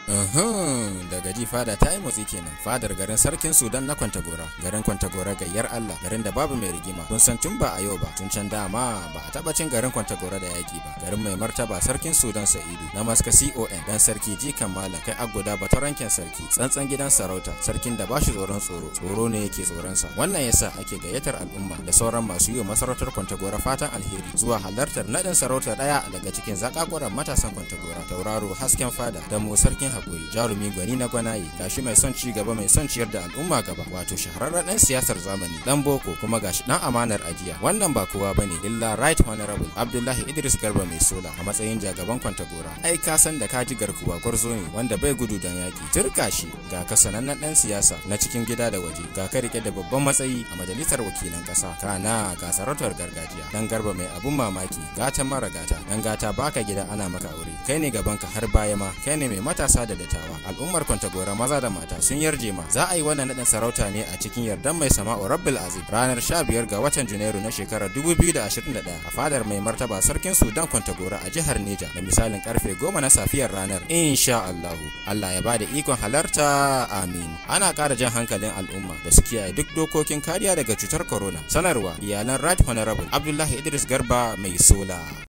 Uhum, daga ji fada ta yi motsi kenan fadar garin sarkin sudan na kwantagora garin kwantagora gayyar allah garin da babu mai rigima kun san tun ba a yau ba tun can dama ba a taba cin garin kwantagora da yaki ba garin mai martaba sarkin sudan sa'idu na maska con dan sarki jikan malam kai aguda bataranken sarki tsantsan gidan sarauta sarkin da bashi tsoron tsoro tsoro ne yake tsoronsa wannan yasa ake gayyatar al'umma da sauran masu yi wa masarautar kwantagora fatan alheri zuwa halartar naɗin sarauta ɗaya daga cikin zakakuran matasan kwantagora tauraro hasken fada da mu sarkin hakuri jarumi gwani na gwanaye gashi mai son ci gaba mai son ciyar da al'umma gaba wato shahararren dan siyasar zamani dan boko kuma gashi dan amanar ajiya wannan ba kowa bane illa right honorable abdullahi idris garba mai sola a matsayin jagaban kwantagora ai ka san da kaji garkuwa gwarzo ne wanda bai gudu don yaki turka shi ga ka sanannen dan siyasa na cikin gida da waje ga ka rike da babban matsayi a majalisar wakilan kasa kana ga sarautar gargajiya dan garba mai abun mamaki gata mara gata dan gata baka gida ana maka aure kai ne gaban ka har baya ma kai ne mai matasa da dattawa al'ummar kwantagora maza da mata sun yarje ma za a yi wannan nadin sarauta ne a cikin yardan mai sama'u rabbil azim ranar 15 ga watan junairu na shekarar 2021 a fadar mai martaba sarkin sudan kwantagora a jihar neja da misalin karfe 10 na safiyar ranar insha allahu allah ya bada ikon halarta amin ana kara jan hankalin al'umma da su kiyaye duk dokokin kariya daga cutar corona sanarwa iyalan right honorable abdullahi idris garba mai sola